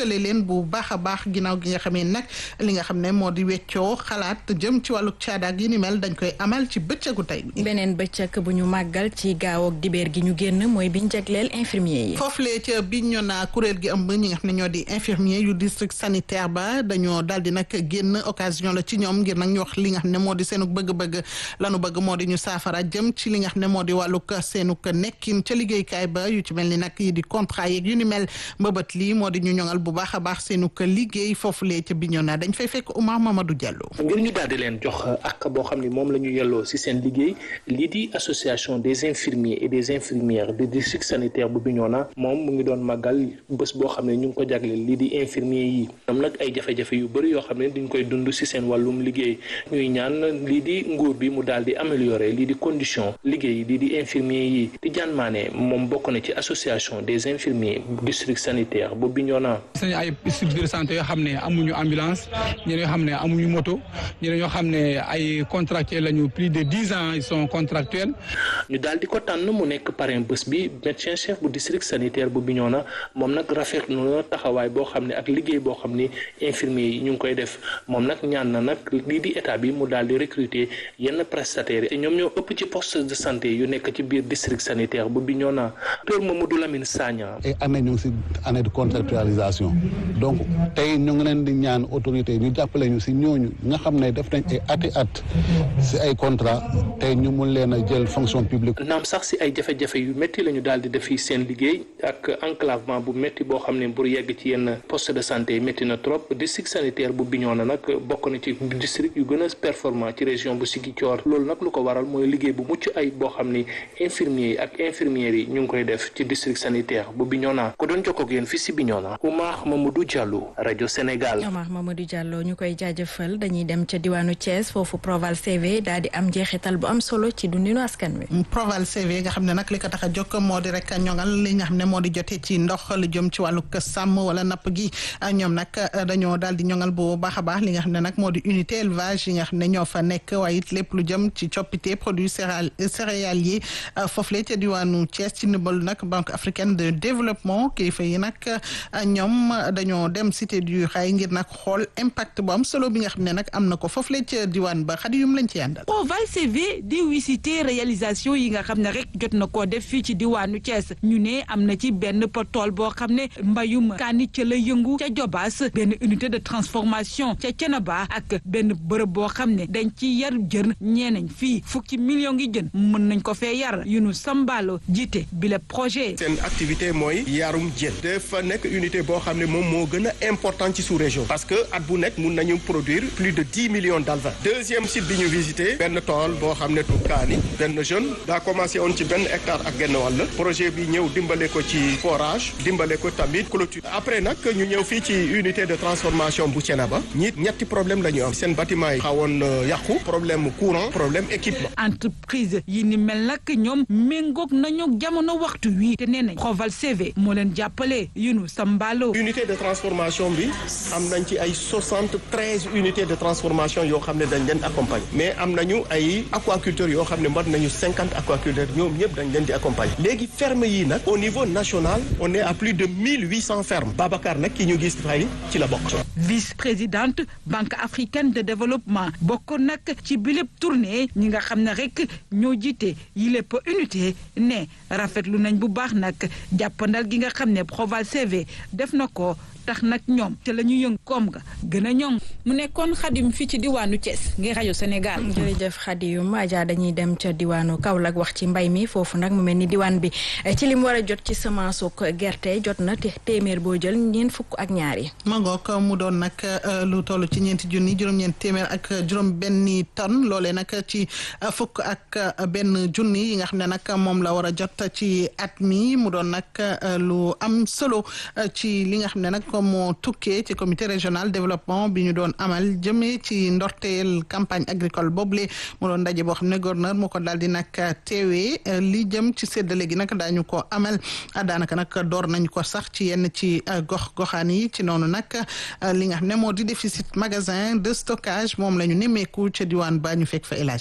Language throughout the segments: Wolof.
lëkkale leen bu baax a baax ginnaaw gi nga xamee nag li nga xam ne moo di weccoo xalaat jëm ci wàllu caadaak yi ni mel dañ koy amal ci bëccëgu tey bi. beneen bëccëg bu ñu màggal ci gaaw ak dibeer gi ñu génn mooy biñ jagleel infirmier yi. foofu lee ca Bignona kuréel gi ëmb ñi nga xam ne ñoo di infirmier yu district sanitaire ba dañoo daal di nag génn occasion la ci ñoom ngir nag ñu wax li nga xam ne moo di seenu bëgg-bëgg lanu bëgg moo di ñu saafara jëm ci li nga xam ne moo di wàllug seenu nekkin ca liggéeykaay ba yu ci mel ni nag yi di contrat yeeg yu ni mel mbëbët lii moo di ñu ñoŋal bu baax a baax seenu liggéey foofu lee ca Bignona dañ fay fekk Oumar Mamadou Diallo. ngir ñu daal di leen jox ak boo xam ne moom la ñu yelloo si seen liggéey lii di association des infirmiers et des infirmières du district sanitaire bu Bignona moom mu ngi doon màggal bés boo xam ne ñu ngi ko jagleel lii di infirmier yi ñoom nag ay jafe-jafe yu bëri yoo xam ne dañ koy dund si seen wàllum liggéey ñuy ñaan lii di nguur bi mu daal di améliorer lii di condition liggéey lii di infirmier yi di jaan maane moom bokk na ci association des infirmiers district sanitaire bu Bignona. sañ ay structure de santé yoo xam ne amuñu ambulance ñeneen yoo xam ne amuñu moto ñeneen yoo xam ne ay contractuels lañu plus de dix ans ils sont contractuels. ñu daal di ko tànn mu nekk parrain bés bi médecin chef bu district sanitaire bu Bignona moom nag rafetlu na taxawaay boo xam ne ak liggéey boo xam ni infirmier yi ñu ngi koy def moom nag ñaan na nag lii di état bi mu daal di recruter yenn prestataires yi ñoom ñoo ëpp ci poste de santé yu nekk ci biir district sanitaire bu Bignona docteur Mamadou Lamine Sagna. ay année ñu ngi si année de contractualisation donc tey ñu ngi leen di ñaan autorité ñu jàppale ñu si ñooñu nga xam ne def nañ ay ati at si ay contrat tey ñu mun leen a jël fonction publique. naam sax si ay jafe-jafe yu métti la ñu daal di def fii seen liggéey ak enclavement bu métti boo xam ne pour yegg ci yenn poste de santé métti na trop district sanitaire bu Bignona nag bokk na ci district yu gën a performant ci région bu Ziguinchor loolu nag lu ko waral mooy liggéey bu mucc ay boo xam ni infirmiers yi ak infirmières yi ñu ngi koy def ci district sanitaire bu Bignona ko doon jokkoo ak yéen fii si Bignona Oumar Mamadou Diallo rajo Sénégal. Oumar Mamadou Diallo ñu koy jaajëfal dañuy dem ca diwaanu Thiès foofu Proval CV daal di am jeexital bu am solo ci dundinu askan wi. Proval CV nga xam ne nag li ko tax a jokk moo di rek ñoŋal li nga xam ne moo di jotee ci ndox lu jëm ci wàllu sàmm wala napp gi ñoom nag dañoo daal di ñoŋal bu baax a baax li nga xam ne nag moo di unité élevage yi nga xam ne ñoo fa nekk waaye it lépp lu jëm ci coppite produits céréaliers foofu la ca diwaanu Thiès ci ndimbal nag banque africaine de développement kilifa yi nag ñoom dañoo dem cité du xaay ngir nag xool impact bu am solo bi nga xam ne nag am na ko foofu la ca diwaan ba xadi yum lañ ci yàndal Proval CV di wisité réalisation yi nga xam ne rek jot na koo def fii ci diwaanu Thiès ñu ne am na ci benn tool boo xam ne mbayum kaani ca la yëngu ca Jobaas benn unité de transformation ca Cenaba ak benn bërëb boo xam ne dañ ci yar jën ñeenañ fii fukki million ngi jën mën nañ ko fee yar yu nu sambaalo jiite bi le projet seen activité mooy yarum jën dafa nekk unité boo xam ne moom moo gën a important ci sous région parce que at bu nekk mun nañu produire plus de dix millions d'alevins deuxième site bi ñu visité benn tool boo xam ne tu kaani benn jeune daa commencé woon ci benn hectare ak genn wàll projet bi ñëw dimbale ko ci forage dimbale ko tamit clôture après nag ñu ñëw fii ci unité de transformation bu Thiénaba ñi ñetti problème la ñu am seen bâtiment yi xawoon yàqu problème courant problème équipement entreprise yi ni mel nag ñoom méngoog nañu jamono waxtu wi te nee nañ Proval CV moo leen jàppale yunu Sambalo unité de transformation bi am nañ ci ay soixante treize unités de transformation yoo xam ne dañ leen accompagner mais am nañu ay aquaculteurs yoo xam ne mbat nañu cinquante aquaculteurs ñoom ñëpp dañ leen di accompagner léegi ferme yi nag au niveau national on est à plus de mille huit cent fermes Babacar nag ki ñu gis fay ci la bokk. vice-présidente banque africaine de développement bokk nag ci bilép tournée ñi nga xam ne rek ñoo jiite yi lépp unité ne rafetlu nañ bu baax nag jàppandal gi nga xam ne Proval CV def na ko tax nag ñoom te la ñu yëng koom nga gën a ñoŋ mu nekkoon xadim fii ci diwaanu Thiès ngir rajo Sénégal. jërëjëf xadim Adja dañuy dem ca diwaanu Kaolack wax ci mbay mi foofu nag mu mel ni diwaan bi ci li mu war a jot ci semence ak gerte jot na te téeméer boo jël ñeent fukk ak ñaar yi. ma ngoog mu doon nag lu toll ci ñeenti junni juróom-ñeent téeméer ak juróom-benni tonne loolee nag ci fukk ak benn junni yi nga xam ne nag moom la war a jot ci at mi mu doon nag lu am solo ci li nga xam ne nag. comme moo tukkee ci comité régional développement bi ñu doon amal jëmee ci ndorteel campagne agricole boobule mu doon ndaje boo xam ne gouverneur moo ko daal di nag teewee li jëm ci séddale gi nag daañu ko amal daanaka nag door nañ ko sax ci yenn ci gox goxaan yi ci noonu nag li nga xam ne moo di déficit magasin de stockage moom la ñu nemmeeku ca diwaan ba ñu fekk fa élage kan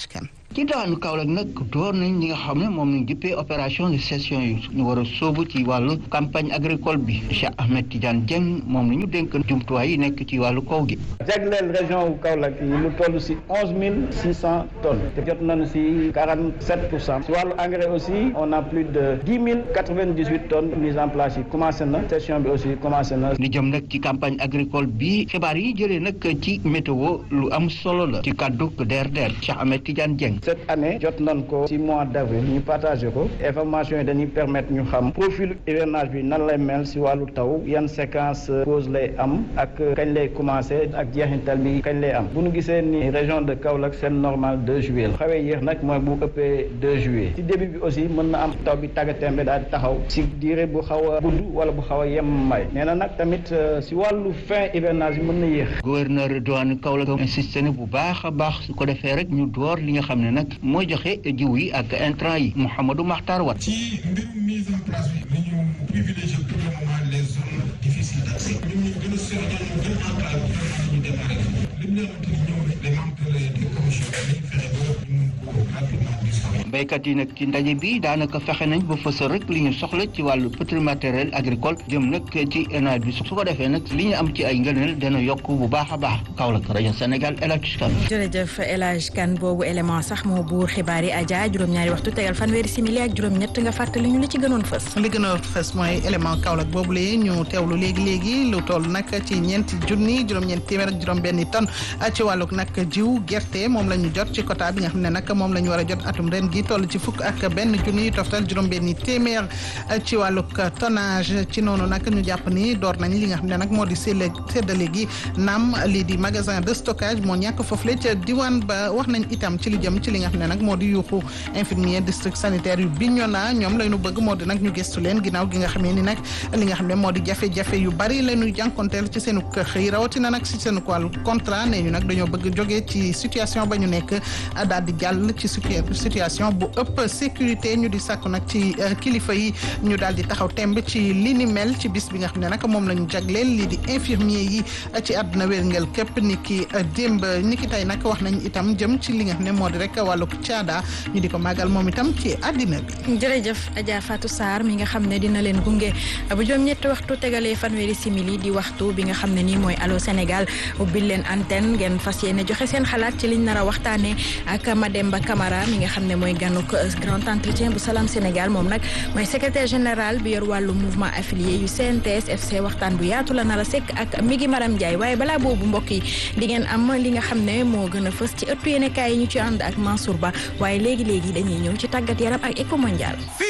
ci daanu Kaolack nag door nañ ñi nga xam ne moom lañ jëppee opération de cession yi ñu war a sóobu ci wàllu campagne agricole bi Cheikh Ahmed Tidiane Dieng moom la ñu dénk jumtuwaay yi nekk ci wàllu kaw gi. jagleel région wu Kaolack yi lu toll si onze mille six cent tonnes te jot nañu si quarante sept pour cent si wàllu engrais aussi on a plus de dix mille quatre vingt dix huit tonnes mise en place yi commencé na session bi aussi commencé na. li jëm nag ci campagne agricole bi xibaar yi jëlee nag ci météo lu am solo la ci kàddu DRDR Cheikh Ahmed Tidiane Dieng. cette année jot nañ ko ci mois d' avril ñu partagé ko information yi dañuy permettre ñu xam profil hivernage bi nan lay mel si wàllu taw yan séquence pause lay am ak kañ lay commencé ak jeexintal bi kañ lay am bu ñu gisee ni région de Kaolack seen normal 2 juillet la xawee yéex nag mooy bu ëppee 2 juillet ci début bi aussi mën na am taw bi tàggatémbe daal di taxaw si diire bu xaw a gudd wala bu xaw a yem may nee na nag tamit si wàllu fin hivernage bi mën na yéex. gouverneur douane Kaolack insisté na bu baax a baax su ko defee rek ñu door li nga xam ne nag mooy joxe jiw yi ak intrant yi Mouhamadou Makhtar Wat. ci mbirum mise en place bi nañu privilégier pour le moment les zones difficiles d'accès ñun ñu gën a seet ñu gën a enclavé ñu démarré li ñu leen di ñëw les membres des commissions nañu fexe ba ñu mun ko rapidement distribuer. béykat yi nag ci ndaje bi daanaka fexe nañ ba fësal rek li ñu soxla ci wàllu petit matériel agricole jëm nag ci nawet bi su ko defee nag li ñu am ci ay ngëneel dana yokk bu baax a baax Kaolack rajo Sénégal El Hadj Kane. jërëjëf El Hadj Kane boobu élément sax moo buur xibaar yi Adja juróom-ñaari waxtu tegal fanweeri simili ak juróom-ñett nga fàttali ñu li ci gënoon fës. li gënoon fës mooy élément Kaolack boobu lee ñu teewlu léegi léegi lu toll nag ci ñeenti junni juróom-ñeent téeméer ak juróom-benni tonne ci wàllug nag jiw gerte moom la ñu jot ci quota bi nga xam ne nag moom la ñu war a jot atum ren gi toll ci fukk ak benn junni toftal juróom-benni téeméer ci wàllug tonnage ci noonu nag ñu jàpp ni door nañ li nga xam ne nag moo di séddale gi naam lii di magasin de stockage moo ñàkk foofu le ca diwaan ba wax nañ itam ci li jëm ci li nga xam ne nag moo di yuuxu infirmier district sanitaire yu Bignona ñoom la ñu bëgg moo di nag ñu gëstu leen ginnaaw gi nga xamee ni nag li nga xam ne moo di jafe-jafe yu bari la ñuy jànkonteel ci seenu xëy rawatina nag si seenu wàllu contrat nee ñu nag dañoo bëgg jógee ci situation ba ñu nekk daal di jàll ci situation bu ëpp sécurité ñu di sàkku nag ci kilifa yi ñu daal di taxaw temb ci li ni mel ci bis bi nga xam ne nag moom la ñu jagleel lii di infirmier yi ci àdduna wérngel képp ni ki démb ni ki tey nag wax nañ itam jëm ci li nga xam ne moo di rek wàllu caada ñu di ko màggal moom itam ci àddina bi. jërëjëf Adja Fatou Sarr mi nga xam ne dina leen gunge bu juróom ñetti waxtu tegalee fanweeri simili di waxtu bi nga xam ne nii mooy Allô Sénégal ubbil leen antenne ngeen fas yéene joxe seen xalaat ci liñ nar a waxtaanee ak Mademba Camara mi nga xam ne mooy ganuk grand entretien bu Salam Sénégal moom nag mooy secrétaire général bi yor wàllu mouvement affilié yu CNTS FC waxtaan bu yaatu la nar a sekk ak Migi Maram Ndiaye waaye balaa boobu mbokk yi di ngeen am li nga xam ne moo gën a fës ci ëttu yéenekaay yi ñu ci ànd ak Mansour Ba waaye léegi léegi dañuy ñëw ci tàggat yaram ak Eco Mondial